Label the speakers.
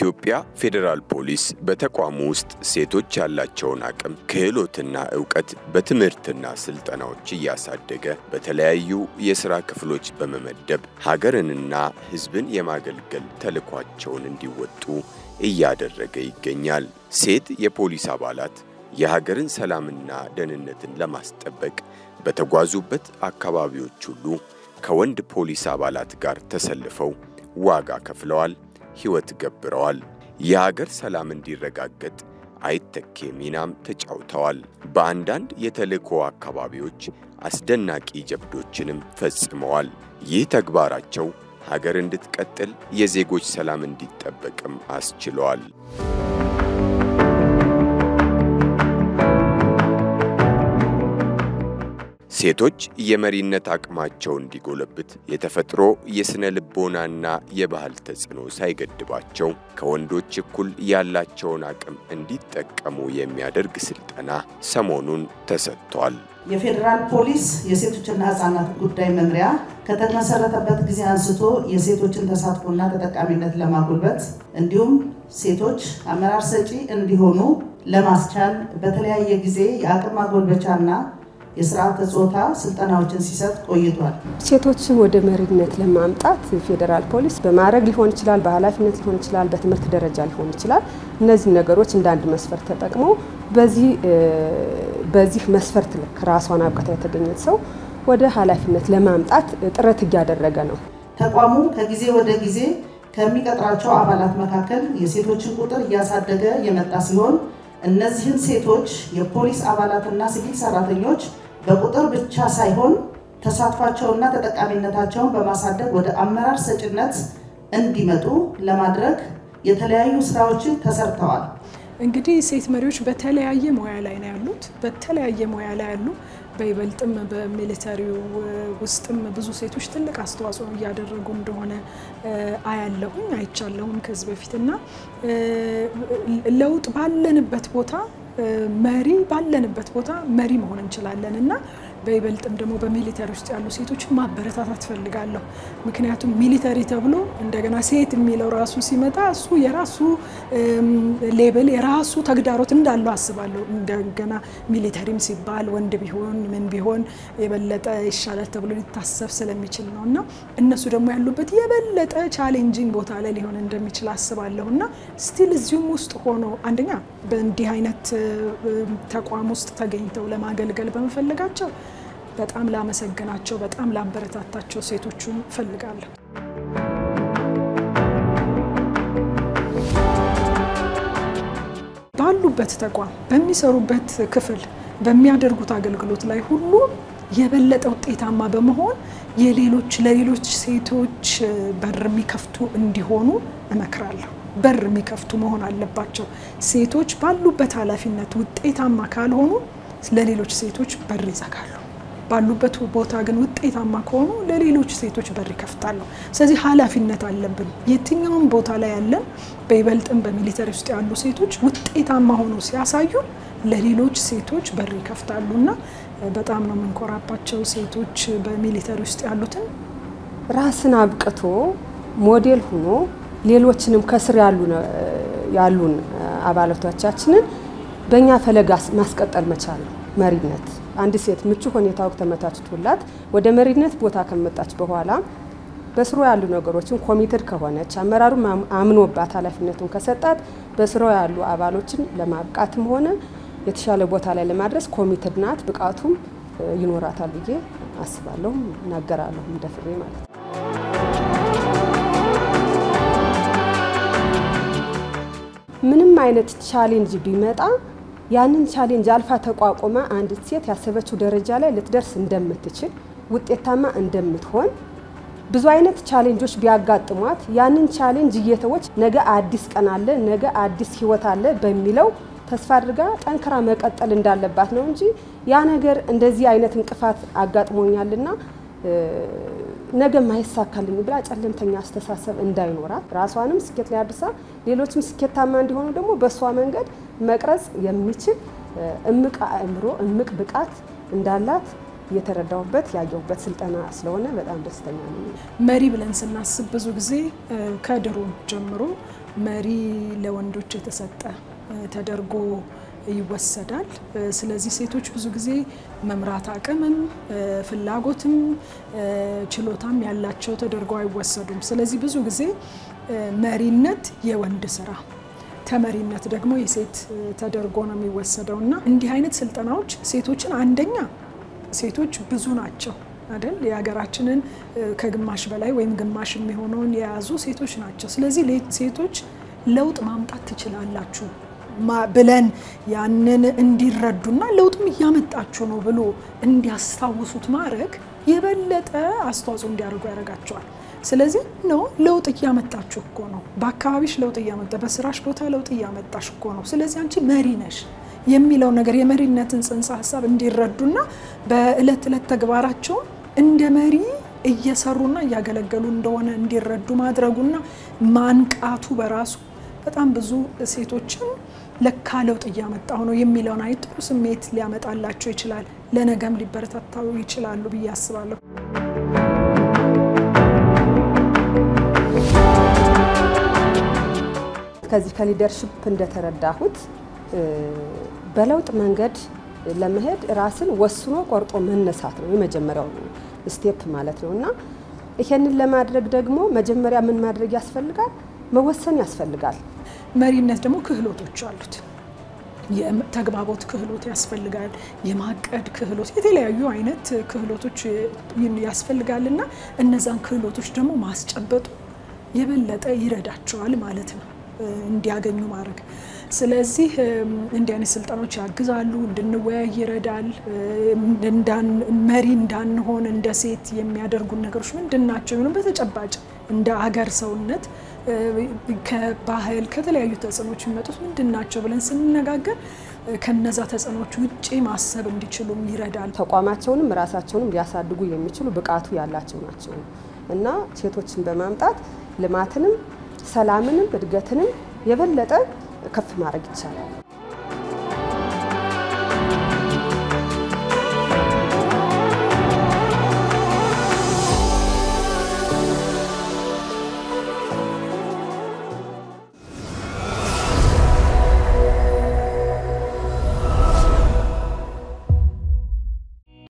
Speaker 1: የኢትዮጵያ ፌዴራል ፖሊስ በተቋሙ ውስጥ ሴቶች ያላቸውን አቅም፣ ክህሎትና እውቀት በትምህርትና ስልጠናዎች እያሳደገ በተለያዩ የሥራ ክፍሎች በመመደብ ሀገርንና ሕዝብን የማገልገል ተልዕኳቸውን እንዲወጡ እያደረገ ይገኛል። ሴት የፖሊስ አባላት የሀገርን ሰላምና ደህንነትን ለማስጠበቅ በተጓዙበት አካባቢዎች ሁሉ ከወንድ ፖሊስ አባላት ጋር ተሰልፈው ዋጋ ከፍለዋል፣ ሕይወት ገብረዋል። የሀገር ሰላም እንዲረጋገጥ አይተኬ ሚናም ተጫውተዋል። በአንዳንድ የተልእኮ አካባቢዎች አስደናቂ ጀብዶችንም ፈጽመዋል። ይህ ተግባራቸው ሀገር እንድትቀጥል፣ የዜጎች ሰላም እንዲጠበቅም አስችለዋል። ሴቶች የመሪነት አቅማቸው እንዲጎለብት የተፈጥሮ የሥነ ልቦናና የባህል ተጽዕኖ ሳይገድባቸው ከወንዶች እኩል ያላቸውን አቅም እንዲጠቀሙ የሚያደርግ ስልጠና ሰሞኑን ተሰጥቷል።
Speaker 2: የፌዴራል ፖሊስ የሴቶችና ሕፃናት ጉዳይ መምሪያ ከተመሰረተበት ጊዜ አንስቶ የሴቶችን ተሳትፎና ተጠቃሚነት ለማጎልበት እንዲሁም ሴቶች አመራር ሰጪ እንዲሆኑ ለማስቻል በተለያየ ጊዜ የአቅም ማጎልበቻና የስርዓተ ጾታ ስልጠናዎችን ሲሰጥ ቆይቷል።
Speaker 3: ሴቶችን ወደ መሪነት ለማምጣት ፌዴራል ፖሊስ በማዕረግ ሊሆን ይችላል፣ በኃላፊነት ሊሆን ይችላል፣ በትምህርት ደረጃ ሊሆን ይችላል። እነዚህ ነገሮች እንደ አንድ መስፈርት ተጠቅሞ በዚህ በዚህ መስፈርት ልክ ራሷን አብቅታ የተገኘች ሰው ወደ ኃላፊነት ለማምጣት ጥረት እያደረገ ነው።
Speaker 2: ተቋሙ ከጊዜ ወደ ጊዜ ከሚቀጥራቸው አባላት መካከል የሴቶችን ቁጥር እያሳደገ የመጣ ሲሆን እነዚህን ሴቶች የፖሊስ አባላትና ሲቪል ሰራተኞች በቁጥር ብቻ ሳይሆን ተሳትፏቸውና ተጠቃሚነታቸውን በማሳደግ ወደ አመራር ሰጭነት እንዲመጡ ለማድረግ የተለያዩ ስራዎችን ተሰርተዋል።
Speaker 4: እንግዲህ ሴት መሪዎች በተለያየ ሙያ ላይ ነው ያሉት። በተለያየ ሙያ ላይ ያሉ በይበልጥም በሚሊተሪው ውስጥም ብዙ ሴቶች ትልቅ አስተዋጽኦ እያደረጉ እንደሆነ አያለሁኝ አይቻለሁም ከዚህ በፊት እና ለውጥ ባለንበት ቦታ መሪ ባለንበት ቦታ መሪ መሆን እንችላለን እና በይበልጥም ደግሞ በሚሊተሪ ውስጥ ያሉ ሴቶችን ማበረታታት ፈልጋለሁ። ምክንያቱም ሚሊተሪ ተብሎ እንደገና ሴት የሚለው ራሱ ሲመጣ እሱ የራሱ ሌብል የራሱ ተግዳሮት እንዳለው አስባለሁ። እንደገና ሚሊተሪም ሲባል ወንድ ቢሆን ምን ቢሆን የበለጠ ይሻላል ተብሎ ሊታሰብ ስለሚችል ነው እና እነሱ ደግሞ ያሉበት የበለጠ ቻሌንጂንግ ቦታ ላይ ሊሆን እንደሚችል አስባለሁ እና ስቲል እዚሁም ውስጥ ሆኖ አንደኛ በእንዲህ አይነት ተቋም ውስጥ ተገኝተው ለማገልገል በመፈለጋቸው በጣም ላመሰግናቸው፣ በጣም ላበረታታቸው ሴቶቹን እፈልጋለሁ። ባሉበት ተቋም በሚሰሩበት ክፍል በሚያደርጉት አገልግሎት ላይ ሁሉ የበለጠ ውጤታማ በመሆን የሌሎች ለሌሎች ሴቶች በር የሚከፍቱ እንዲሆኑ እመክራለሁ። በር የሚከፍቱ መሆን አለባቸው። ሴቶች ባሉበት ኃላፊነት ውጤታማ ካልሆኑ ለሌሎች ሴቶች በር ይዘጋሉ። ባሉበት ቦታ ግን ውጤታማ ከሆኑ ለሌሎች ሴቶች በር ይከፍታሉ። ስለዚህ ኃላፊነት አለብን። የትኛውም ቦታ ላይ ያለን በይበልጥም በሚሊተሪ ውስጥ ያሉ ሴቶች ውጤታማ ሆኖ ሲያሳዩ ለሌሎች ሴቶች በር ይከፍታሉ እና በጣም ነው የምንኮራባቸው ሴቶች በሚሊተሪ ውስጥ ያሉትን
Speaker 3: ራስን አብቅቶ ሞዴል ሆኖ ሌሎችንም ከስር ያሉን አባላቶቻችንን በእኛ ፈለግ ማስቀጠል መቻል ነው መሪነት። አንድ ሴት ምቹ ሁኔታው ተመቻችቶላት ወደ መሪነት ቦታ ከመጣች በኋላ በስሮ ያሉ ነገሮችን ኮሚትድ ከሆነች አመራሩ አምኖባት ኃላፊነቱን ከሰጣት በስሮ ያሉ አባሎችን ለማብቃትም ሆነ የተሻለ ቦታ ላይ ለማድረስ ኮሚትድ ናት። ብቃቱም ይኖራታል ብዬ አስባለሁ፣ እናገራለሁ እንደፍሬ ማለት ነው። ምንም አይነት ቻሌንጅ ቢመጣ ያንን ቻሌንጅ አልፋ ተቋቁማ አንዲት ሴት ያሰበችው ደረጃ ላይ ልትደርስ እንደምትችል ውጤታማ እንደምትሆን ብዙ አይነት ቻሌንጆች ቢያጋጥሟት ያንን ቻሌንጅ እየተወች ነገ አዲስ ቀን አለ፣ ነገ አዲስ ህይወት አለ በሚለው ተስፋ አድርጋ ጠንክራ መቀጠል እንዳለባት ነው እንጂ ያ ነገር እንደዚህ አይነት እንቅፋት አጋጥሞኛልና ነገ ማይሳካልኝ ብላ ጨለምተኛ አስተሳሰብ እንዳይኖራት ራሷንም ስኬት ላይ አድርሳ ሌሎችም ስኬታማ እንዲሆኑ ደግሞ በእሷ መንገድ መቅረጽ የሚችል እምቅ አእምሮ፣ እምቅ ብቃት እንዳላት የተረዳሁበት ያየሁበት ስልጠና ስለሆነ በጣም ደስተኛ ነኝ።
Speaker 4: መሪ ብለን ስናስብ ብዙ ጊዜ ከድሮ ጀምሮ መሪ ለወንዶች የተሰጠ ተደርጎ ይወሰዳል። ስለዚህ ሴቶች ብዙ ጊዜ መምራት አቅምም ፍላጎትም ችሎታም ያላቸው ተደርገው አይወሰዱም። ስለዚህ ብዙ ጊዜ መሪነት የወንድ ስራ ተመሪነት ደግሞ የሴት ተደርጎ ነው የሚወሰደው እና እንዲህ አይነት ስልጠናዎች ሴቶችን አንደኛ ሴቶች ብዙ ናቸው አይደል? የሀገራችንን ከግማሽ በላይ ወይም ግማሽ የሚሆነውን የያዙ ሴቶች ናቸው። ስለዚህ ሴቶች ለውጥ ማምጣት ትችላላችሁ ብለን ያንን እንዲረዱና ለውጥም እያመጣችሁ ነው ብሎ እንዲያስታውሱት ማድረግ የበለጠ አስተዋጽኦ እንዲያደርጉ ያደርጋቸዋል። ስለዚህ ነው ለውጥ እያመጣችሁ እኮ ነው፣ በአካባቢሽ ለውጥ እያመጣ በስራሽ ቦታ ለውጥ እያመጣሽ እኮ ነው። ስለዚህ አንቺ መሪ ነሽ የሚለው ነገር የመሪነትን ጽንሰ ሀሳብ እንዲረዱና በእለት እለት ተግባራቸው እንደ መሪ እየሰሩና እያገለገሉ እንደሆነ እንዲረዱ ማድረጉና ማንቃቱ በራሱ በጣም ብዙ ሴቶችን ለካ ለውጥ እያመጣሁ ነው የሚለውን አይ ጥሩ ስሜት ሊያመጣላቸው ይችላል። ለነገም ሊበረታታው ይችላሉ ብዬ አስባለሁ።
Speaker 3: ከዚህ ከሊደርሽፕ እንደተረዳሁት በለውጥ መንገድ ለመሄድ ራስን ወስኖ ቆርጦ መነሳት ነው የመጀመሪያው ስቴፕ ማለት ነው እና ይሄንን ለማድረግ ደግሞ መጀመሪያ ምን ማድረግ ያስፈልጋል? መወሰን ያስፈልጋል።
Speaker 4: መሪነት ደግሞ ክህሎቶች አሉት። የተግባቦት ክህሎት ያስፈልጋል። የማቀድ ክህሎት፣ የተለያዩ አይነት ክህሎቶች ያስፈልጋል እና እነዛን ክህሎቶች ደግሞ ማስጨበጡ የበለጠ ይረዳቸዋል ማለት ነው እንዲያገኙ ማድረግ። ስለዚህ እንዲህ አይነት ስልጠናዎች ያግዛሉ፣ እንድንወያይ ይረዳል። መሪ እንዳንሆን እንደ ሴት የሚያደርጉን ነገሮች ምንድን ናቸው? የሚሆኑ በተጨባጭ እንደ አገር ሰውነት ከባህል ከተለያዩ ተጽዕኖች የሚመጡት ምንድን ናቸው ብለን ስንነጋገር ከነዛ ተጽዕኖች ውጭ ማሰብ እንዲችሉም ይረዳል።
Speaker 3: ተቋማቸውንም ራሳቸውንም ሊያሳድጉ የሚችሉ ብቃቱ ያላቸው ናቸው እና ሴቶችን በማምጣት ልማትንም ሰላምንም እድገትንም የበለጠ ከፍ ማድረግ ይቻላል።